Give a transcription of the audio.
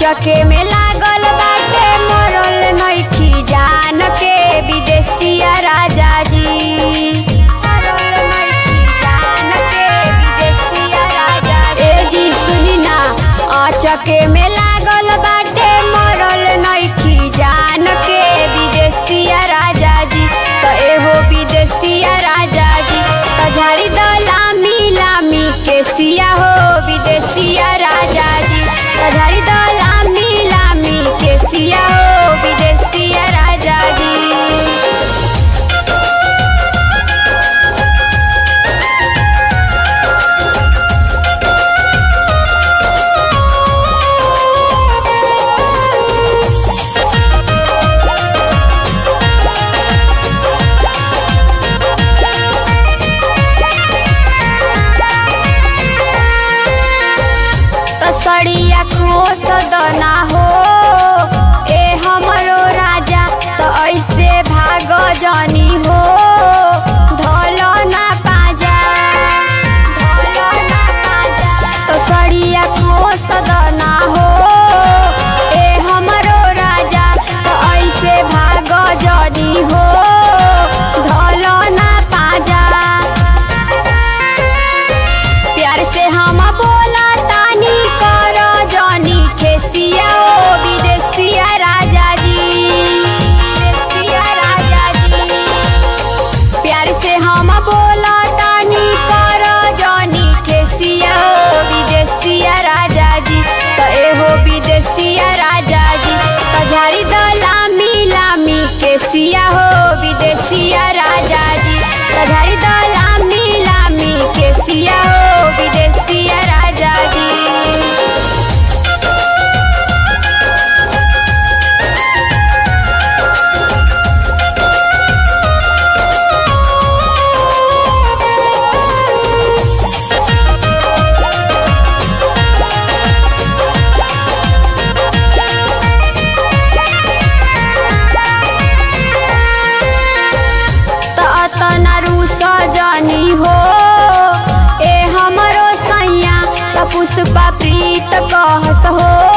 चके में लागल बाटे मरल नइखी जान के विदेशिया राजा जी मरल नइखी जान के विदेशिया राजा जी। ए जी सुनी ना चके में लागल बाटे मरल नइखी जान के विदेशिया राजा जी त एहो विदेशिया राजा जी त झाड़ी द लामी लामी के सिया हो विदेशिया राजा जी त झाड़ी द लामी लामी के सिया हो विदेशिया राजा जी तसड़िया खोस दना हो ए हमरो राजा त ऐसे भाग जानी हो धल ना पाजा धल ना पाजा तसड़िया खोस दना हो ए हमरो राजा त ऐसे भाग जानी हो धल ना पाजा प्यार से हम बोला तानी कर जानी खेसिया ओ विदेशिया राजा जी विदेशिया राजा जी प्यार से हम बोला तानी कर जानी खेसिया ओ विदेशिया राजा जी त एहो विदेशिया राजा जी त झाड़ी द लामी लामी के सिया हो विदेशिया राजा जी त झाड़ी द लामी लामी के सिया हो विदेशिया राजा जी त अतना रूस जानी हो ए हमरो सैया त पुष्पा प्रीत कहस हो